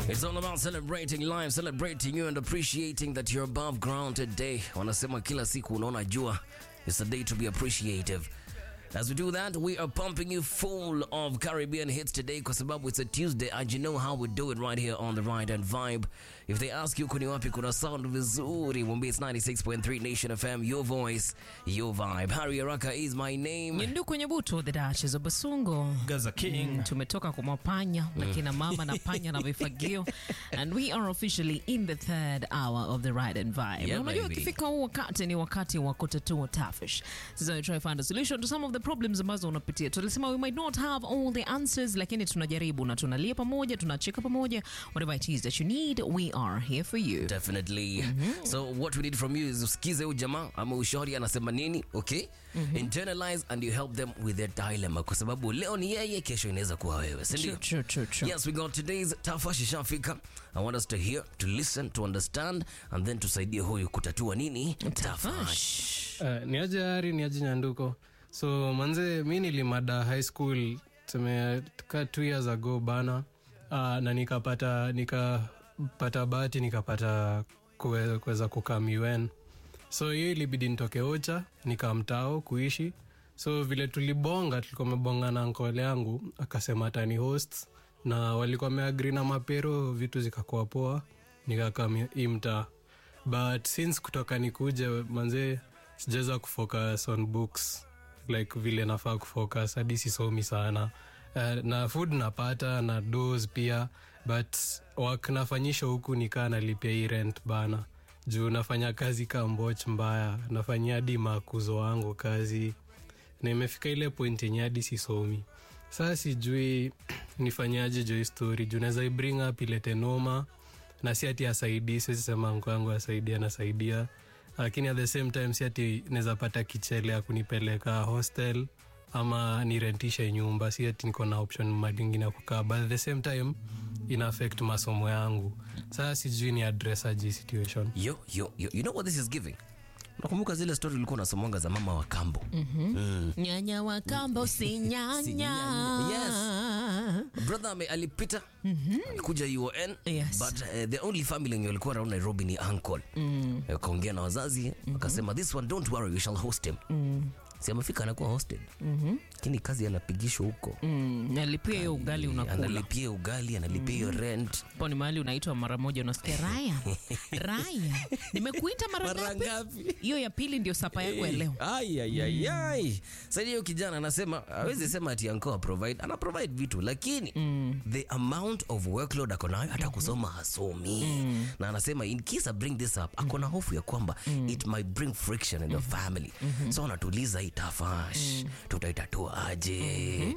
It's all about celebrating life, celebrating you and appreciating that you're above ground today. Wanasema kila siku unaona jua. It's a day to be appreciative. As we do that, we are pumping you full of Caribbean hits today kwa sababu it's a Tuesday and you know how we do it right here on the Right and Vibe. If they ask you kuni wapi kuna sound vizuri, mwambie it's 96.3 Nation FM, your voice, your vibe. Harry Araka is my name. Nyindu kwenye butu the Duchess of Basungo. Gaza King. Mm, tumetoka kwa mapanya na kina mama na panya na vifagio and we are officially in the third hour of the ride and vibe. Yeah, Na unajua baby. ukifika huu wakati ni wakati wa kutatua tafish. Sasa we try find a solution to some of the problems ambazo unapitia. Tulisema we might not have all the answers lakini tunajaribu na tunalia pamoja, tunacheka pamoja. Whatever it is that you need, we are here for you. Definitely. So what we need from you is usikize huyu jamaa ama ushauri anasema nini, okay? Internalize and you help them with their dilemma kwa sababu leo ni yeye, kesho inaweza kuwa wewe, si ndio? True, true, true, true. Yes, we got today's tafash ishafika. I want us to hear, to listen, to understand and then tusaidie huyu kutatua nini? Tafash. Uh, ni aje Hari, ni aje Nyanduko. So manze, mi nilimada high school tuseme ka two years ago bana uh, na nikapata nikapata bahati nikapata kuwe- kuweza kukam UN. So hiyo ilibidi nitoke Ocha nikamtao kuishi. So vile tulibonga, tulikuwa mebonga na nkole yangu akasema atani host na walikuwa wameagri na mapero, vitu zikakuwa poa, nikakam hii mtaa but since kutoka nikuje manze sijaweza kufocus on books like vile nafaa kufocus hadi sisomi sana uh, na food napata na dos pia but wak nafanyisha huku nikaa nalipia hii rent bana juu nafanya kazi ka mboch mbaya nafanyia hadi makuzo wangu kazi na imefika ile point yenye hadi sisomi saa sijui nifanyaje jo hii story juu naweza ibring up ilete noma na si ati asaidii siwezi sema mko yangu asaidia anasaidia lakini at the same time si ati naweza pata kichele ya kunipeleka hostel ama nirentishe nyumba si ati niko na option madingine ya kukaa but at the same time ina affect masomo yangu sasa sijui ni address aji situation Yo, yo, yo. You know what this is giving? Nakumbuka zile story ulikuwa unasomanga za mama wa kambo. Nyanya wa kambo si nyanya. Si nyanya. brother ame alipita alikuja UON Yes. but uh, the only family yenye walikuwa around Nairobi ni uncle mm. akaongea na wazazi akasema this one don't worry we shall host him si amefika anakuwa hosted lakini kazi anapigishwa huko Mm, nalipia hiyo ugali unakula analipia ugali analipia hiyo rent po ni mahali unaitwa mara moja unasikia raya raya nimekuita mara Mara ngapi ngapi? hiyo ya pili ndio sapa yako ya leo Ai, ai, ai, ai. Sasa hiyo kijana anasema hawezi sema ati anko provide ana provide vitu lakini the amount of workload ako nayo hata kusoma hasomi na anasema in case I bring this up ako na hofu ya kwamba it might bring friction in the family so anatuliza hii tafash tutaitatua aje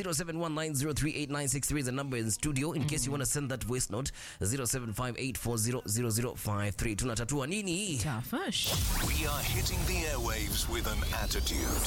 0719038963 is the number in studio in case you want to send that voice note 0758400053 tunatatua nini hii tafash We are hitting the airwaves with an attitude.